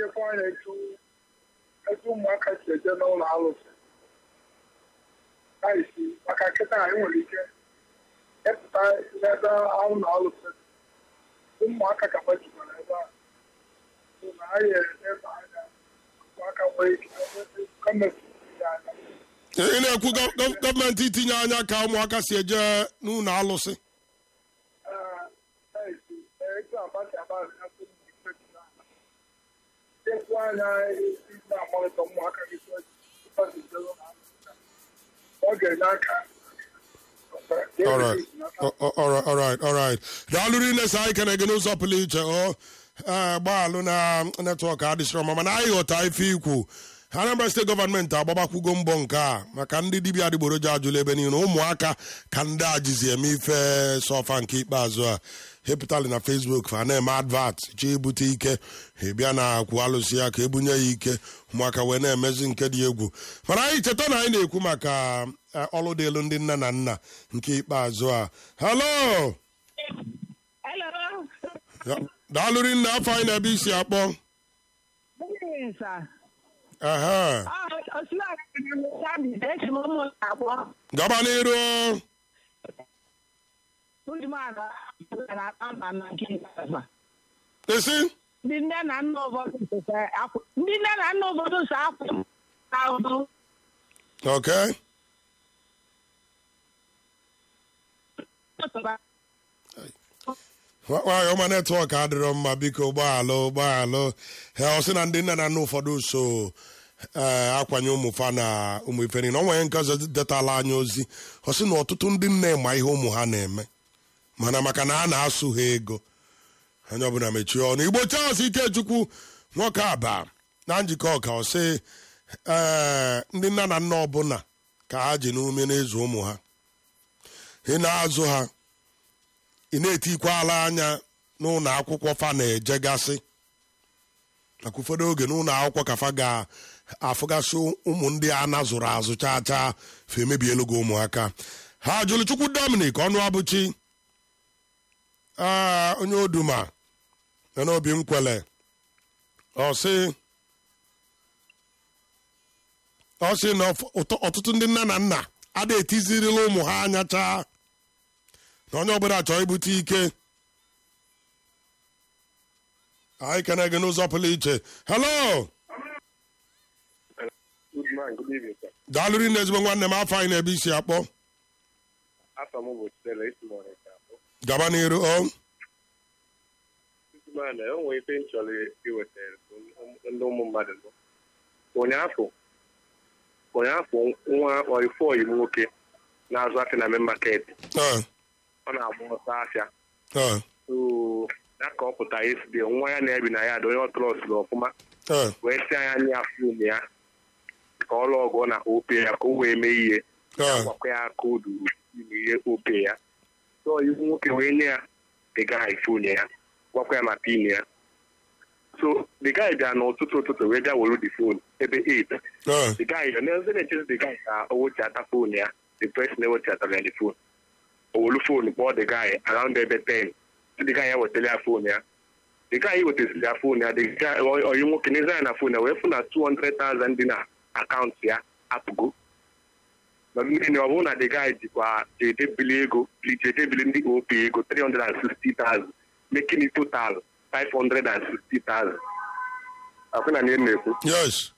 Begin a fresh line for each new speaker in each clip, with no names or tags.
ejekwa anya etu etu ụmụaka si eje n'ụlọ alụsị isi maka nkịta anyị nwere ike ịpụta n'ebe ahụ na alụsị ụmụaka ka gbajikwara ebe a So na anyị ebe anya ụmụaka nwere ike gọọmenti ya anya
ị na-ekwu gọ- gọ- gọọmenti itinye anya ka ụmụaka si eje n'ụlọ alụsị
etu abasi abasi asị ekwu anya na-amalite ụmụaka gị ọ ga-enye aka
Alright. O- o- alright, alright, alright. daalụ rinne sa anyị kene gị n'ụzọ pụrụ iche o ee, gbaalụ na netwọk adịsịrọ mma mana anyị ghọta ife ikwu anambra steeti gọọmenti agbabakwugo mbọ nke a maka ndị dibịa adịgboroja ajụla ebe niile ụmụaka ka ndị a jizi eme ife sọfa nke ikpeazụ a hepụtali na facebook fa na-eme advat chi ibute ike ha bịa na akwụ alụsị ya ka ebunye ya ike ụmụaka wee na-emezi nke dị egwu mana anyị cheta na anyị na-ekwu maka eh, ọlụ dị elu ndị nne na nna nke ikpeazụ a halo
Hello.
Ya, daalụ rinne afọ anyị na-ebe isi akpọ
Good sir.
Aha.
Oh, Osman, Sabi, echi m ụmụ abụọ.
gaba n'iru
Ndị mmadụ na amba na nke ikpeazụ.
esi
Ndị nne na nna ụfọdụ sose akwụ. Ndị nne na nna ụfọdụ so akwụ ahụhụ.
okay Nwa- nwaanyị ọma netwọk adịrọ mma biko ụgbọala ụgbọala ha ọ sị na ndị nne na nna ụfọdụ so ee akwanye ụmụ fa na ụmụ ife niile ọ nwere nke ọzọ detala anya ozi ọ sị na ọtụtụ ndị nne ma ihe ụmụ ha na-eme mana maka na a na-asụ ha ego onye ọbụla mechie ọnụ igbo charles ikechukwu nwoke aba na njikọ ọka ọ sị ee ndị nne na nna ọbụla ka ha ji n'ume n'ịzụ ụmụ ha ị na-azụ ha ị na-etikwala anya n'ụlọ akwụkwọ fa na-ejegasị maka ụfọdụ oge n'ụlọ akwụkwọ ka fa ga-afụgasị ụmụ ndị a nazụrụ azụ chaa chaa fa emebielu gị ụmụaka ha jụrụ chukwu dominic ọnụ abụchi aa onye oduma na n'obi nkwele ọ sị ọ sị na ọf- ụtọ- ọtụtụ ndị nne na nna ada etizirila ụmụ ha anya chaa na onye ọbụla chọọ ibute ike anyị kene gị n'ụzọ pụrụ iche hello
Good man, good evening, sir.
daalụrị na ezigbo nwanne m afọ anyị na-ebe isi akpọ
After m bụ Stella isi morning, sir.
gaba n'iru o
Good man, o nwere ife m chọrọ iwetara ndị ụmụ mmadụ nọ. Ụnyaafọ, ụnyaafọ nwa ọrịfọ oyi m nwoke na-azụ afịa na main market.
Eh,
Ọ na-agba ọsọ afịa.
eh,
So, ya ka ọ pụtara esi nwa ya na-ebi na ya dị onye ọ trọsụrụ ọfụma
eh,
wee si anya anya fon ya ka ọ lụọ ọgụ na ope ya ka o wee mee ihe
eh,
gwakwa ya koodu ime ihe ope ya so iwu nwoke wee nye ya the guy fon ya gwakwa ya ma pin ya so the guy bịa n'ụtụtụ ụtụtụ wee bịa were the phone ebe 8
eh,
the guy na-eze na-echezi the guy ka o wechiata fon ya the person ewechatara ya the phone o welu fon kpọọ the guy around ebe 10 so the guy ya wetara ya fon ya the guy wetaziri ya fon ya the guy oyi nwoke n'eze ya na fon ya wee fụ na 200,000 dị na akaụntụ ya apụgo na mmiri ọ bụrụ na the guy jikwa jedebili ego jedebili ndị op ego 360,000 making it total 560,000 akwụna na ihe na-ekwu
yes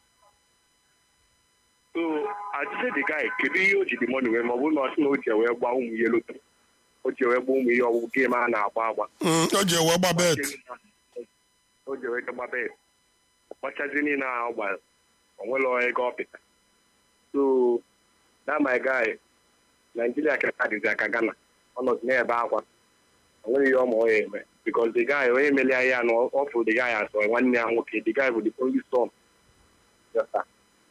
so ajụjụ the guy kedu ihe o ji dị money wee ma ọ bụrụ na ọ sị na o ji wee gba ụmụ ihe loto o ji wee gba ụmụ ihe ọgwụgwụ game a na-agba agba
Mm, o ji ewe gba bet
o ji wee gba bet gbachazi niile ahụ ọ gbara o nwere ego ọ pịta so that my guy naijiria keta dịzi aka ghana ọ nọzi na-ebe akwa o nwere ihe ọ ma ọ ya eme because the guy onye melia ya na ọ fụrụ the guy asọ nwanne ya nwoke the guy bụ the only son Yes, sir.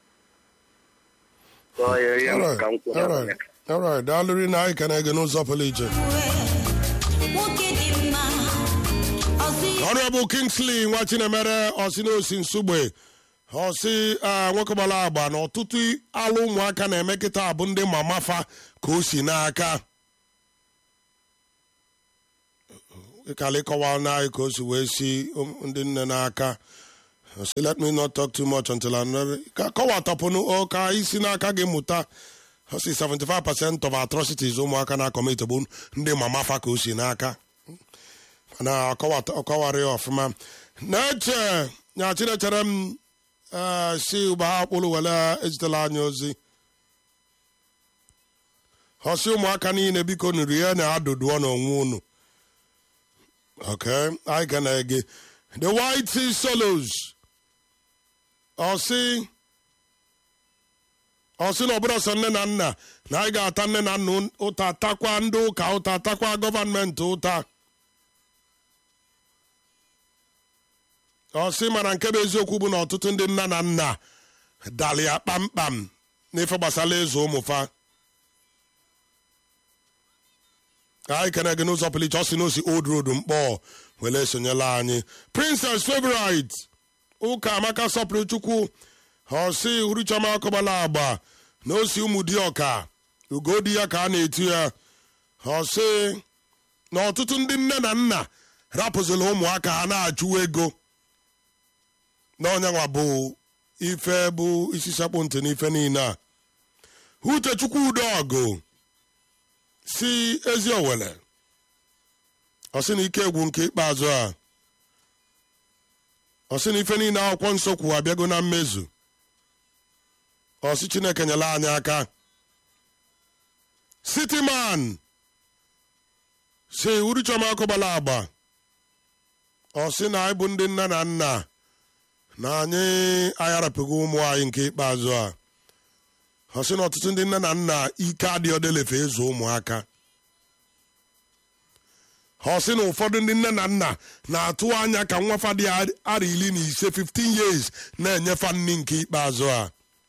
So, ya- ya
Alright,
ka m kwuru ya.
alright, alright. daalụrị na anyị kene gị n'ụzọ pụrụ iche
nwoke dị mma ọsị
Honorable Kingsley nwa Chinemere ọsị na osi nsugbe ọsị ah, nwoke gbara agba na ọtụtụ alụ ụmụaka na-eme kịta bụ ndị mama fa ka o si n'aka ịkala ịkọwa n'anyị ka o si wee si um, ndị nne n'aka I say, let me not talk too much until I'm ready. Ka kọwatọpụnụ ọ ka isi n'aka gị mụta ọ sị 75% of atrocities ụmụaka na-akọmit bụ ndị mama fa ka o si n'aka na ọkọwarị ya ọfụma na-eche nya chinechere m ee, si ụba ha kpụrụ were ezitela anyị ozi ọsị ụmụaka niile biko nụrụ ihe na-adụdụọ n'onwe unu okay anyị ga na-ege the white sea solos ọsị ọsị na ọbụla sọ nne na nna na anyị ga-ata nne na nna ụta takwa ndị ụka ụta takwa gọvanmenti ụta ọsị mana nke bụ eziokwu bụ na ọtụtụ ndị nna na nna dali ya kpamkpam n'ife gbasara ịzụ ụmụfa anyị kene gị n'ụzọ pụrụ iche ọ sị na osi old road mkpọ were esonyela anyị princess favorite ụka amaka sọpụrụ chukwu ọsị uruchoma akọbala agba na osi ụmụ di ọka ugodi ya ka a na-etu ya ọsị na ọtụtụ ndị nne na nna rapụzila ụmụaka ha na-achụwa ego na ọnyanwa bụ ife bụ isi sekpụ ntị n'ife niile a uchechukwu udeọgụ si ezi owele ọ sị na ike egwu nke ikpeazụ a ọ sị na ife niile akwụkwọ nsọ kwu abịago na mmezu ọ sị chineke nyela anyị aka sitiman si uruchoma akụbala agba ọ sị na anyị bụ ndị nne na nna na anyị ayarapụgo ụmụ anyị nke ikpeazụ a ọ sị na ọtụtụ ndị nne na nna ike adịghị odelefe ịzụ ụmụaka ọ sị na ụfọdụ ndị nne na nna na-atụ anya ka nwafa dị ara iri na ise 15 years na-enyefa nni nke ikpeazụ a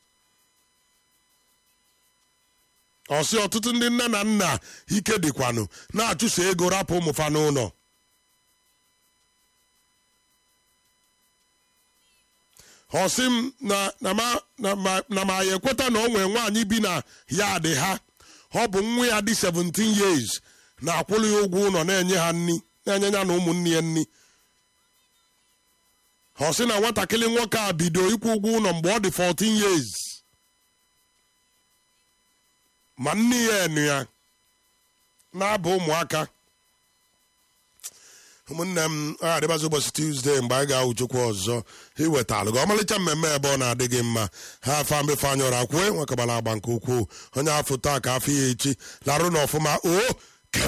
ọ sị ọtụtụ ndị nne na nna ike dịkwanụ na-achụso ego rapụ ụmụfa n'ụlọ ọ sị m na na ma na ma na ma ya ekweta na ọ nwere nwaanyị bi na ya dị ha ọ bụ nwa ya dị 17 years na-akwụrụ ya ụgwọ ụlọ na-enye ha nni na-enye ya na ụmụnne ya nni ọ sị na nwatakịrị nwoke a bido ịkwụ ụgwọ ụlọ mgbe ọ dị 14 years ma nne ya enu ya na-aba ụmụaka ụmụnne m ọ adịbazi ụbọchị tuzdee mgbe anyị ga-ahụ chukwu ọzọ iwetalụ gị ọmalịcha mmemme ebe ọ na-adị gị mma ha afa mbefe anya ọra kwue nwekọbara agba nke ukwuu onye afọ taa ka afọ ya echi larụ na ọfụma o